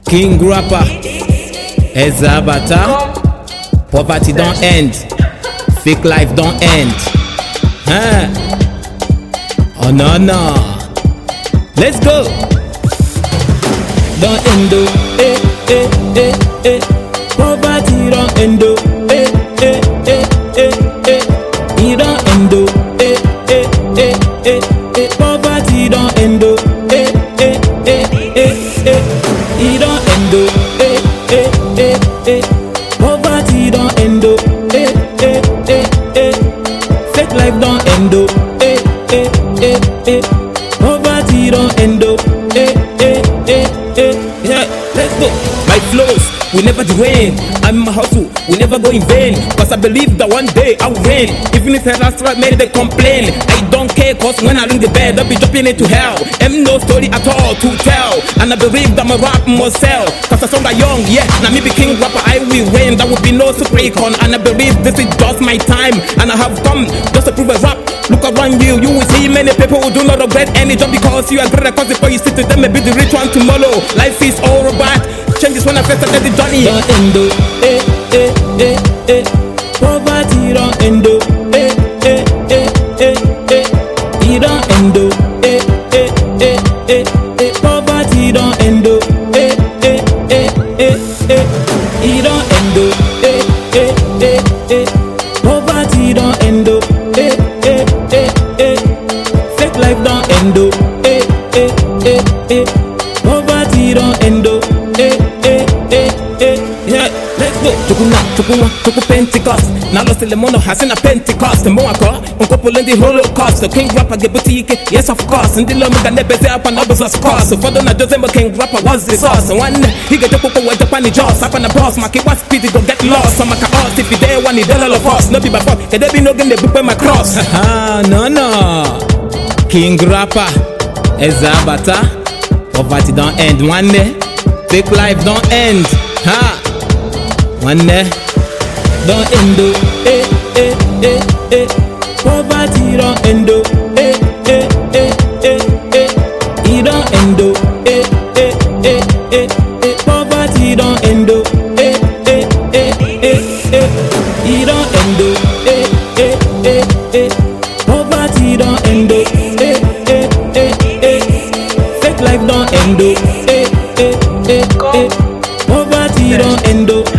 King Rapper, Ezabata. Poverty don't end, fake life don't end. Huh? Oh no no. Let's go. Don't end oh, eh eh eh eh. Poverty don't end oh, eh eh eh eh eh. It don't end oh, eh eh eh eh eh. Poverty don't end oh, eh eh eh eh eh. It don't end oh, eh eh eh eh. Poverty don't end oh, eh eh eh eh. Fake life don't end oh, eh eh eh eh. Poverty don't end oh, eh eh eh eh. Yeah, let's go. My flows will never drain. I'm a hustle, will never go in vain. Cause I believe that one day I'll win. Even if I start made they complain. I don't care cause when I ring the bell, they'll be jumping into hell. Am no story at all to tell. And I believe that my rap must sell. Cause as long as young, yeah, now me be king rapper, I will win. There will be no super icon. And I believe this is just my time. And I have come just to prove a rap. Look around you, you will see many people who do not regret any job because you are great. Cause before you sit to them, maybe the rich one tomorrow. Life is all about changes when I first started the journey. Don't end oh, eh eh eh eh. Poverty don't end oh, eh eh eh eh eh. It don't end oh, eh eh eh eh eh. Poverty don't end oh, eh eh eh eh eh. It don't end oh, eh eh eh eh. Poverty don't end oh, eh eh eh eh. Fake life don't end oh, eh eh eh eh. Poverty don't end oh, eh eh eh eh. Yeah, let's go. Chukuna, chukuma, chuku Pentecost. Now lost the mono has in a Pentecost. The more un couple in the Holocaust. The king rapper get boutique, yes of course. And the love can never say up and others was cost. So for the not just king rapper was the sauce. And one he get the popo with the panny jaws. Up on the boss, my kid was speedy go get lost. So my car us if you there one, he done all of us. No be by fault, can there be no game they book my cross? Ah, no, no. King rapper, Ezabata. Poverty don't end one day. Fake life don't end. Ha! One day. Don't end oh. Eh, eh, eh, eh. Poverty don't end oh. Eh, eh, eh, eh, eh. It don't end oh. Eh, eh, eh, eh, eh. Poverty don't end oh. Eh, eh, eh, eh, eh. It don't end oh. Eh, eh, eh, eh. Poverty don't end oh. Eh, eh, eh, eh. Fake life don't end oh. Eh, eh, eh, eh. Poverty don't end oh.